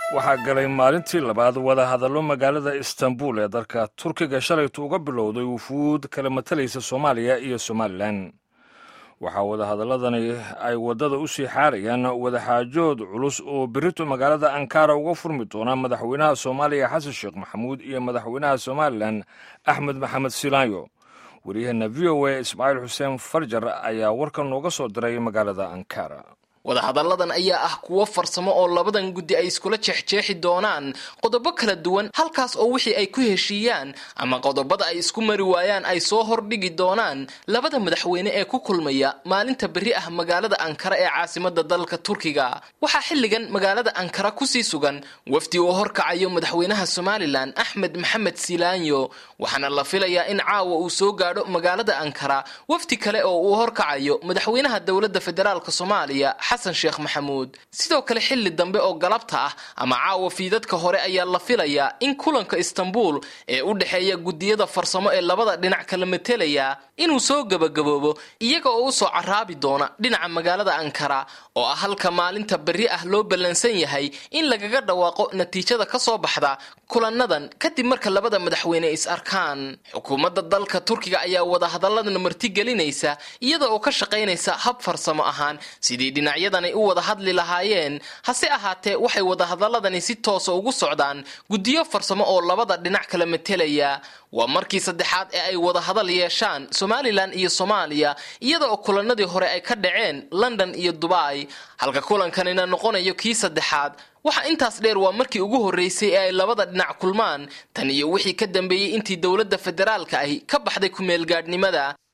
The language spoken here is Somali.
waxaa galay maalintii labaad wadahadallo magaalada istanbul ee dalka turkiga shalaytu uga bilowday wufuud kala matalaysa soomaaliya iyo somalilan waxaa wadahadaladani ay waddada u sii xaarayaan wadaxaajood culus oo berito magaalada ankara uga furmi doona madaxweynaha soomaaliya xasan sheekh maxamuud iyo madaxweynaha somalilan axmed maxamed silaanyo waryaheena v o a ismaaciil xuseen farjar ayaa warkan nooga soo diray magaalada ankara wadahadalladan ayaa ah kuwo farsamo oo labadan guddi ay iskula jeexjeexi doonaan qodobo kala duwan halkaas oo wixii ay ku heshiiyaan ama qodobada ay isku mari waayaan ay soo hordhigi doonaan labada madaxweyne ee ku kulmaya maalinta berri ah magaalada ankara ee caasimada dalka turkiga waxaa xilligan magaalada ankara kusii sugan wafdi uu horkacayo madaxweynaha somalilan axmed maxamed silaanyo waxaana la filayaa in caawa uu soo gaadho magaalada ankara wafdi kale oo uu horkacayo madaxweynaha dowladda federaalk soomaaliya xasan sheekh maxamuud sidoo kale xilli dambe oo galabta ah ama caawa fiidadka hore ayaa la filayaa in kulanka istanbul ee u dhexeeya guddiyada farsamo ee labada dhinac kala matelaya inuu soo gebagaboobo iyaga oo usoo caraabi doona dhinaca magaalada ankara oo ah halka maalinta berri ah loo ballansan yahay in lagaga dhawaaqo natiijada ka soo baxda kulanadan kadib marka labada madaxweyne is arkaan xukuumadda dalka turkiga ayaa wadahadalladan martigelinaysa iyada oo ka shaqaynaysa hab farsamo ahaan sidii dhinacyadani u wada hadli lahaayeen hase ahaatee waxay wadahadaladani si toosa ugu socdaan guddiyo farsamo oo labada dhinac kala matelaya waa markii saddexaad ee ay wadahadal yeeshaan somalilan iyo soomaaliya iyada oo kulanadii hore ay ka dhaceen london iyo dubai halka kulankanina noqonayo kii saddexaad waxaa intaas dheer waa markii ugu horreysay ee ay labada dhinac kulmaan tan iyo wixii ka dambeeyey intii dowladda federaalka ahi ka baxday ku-meelgaadhnimada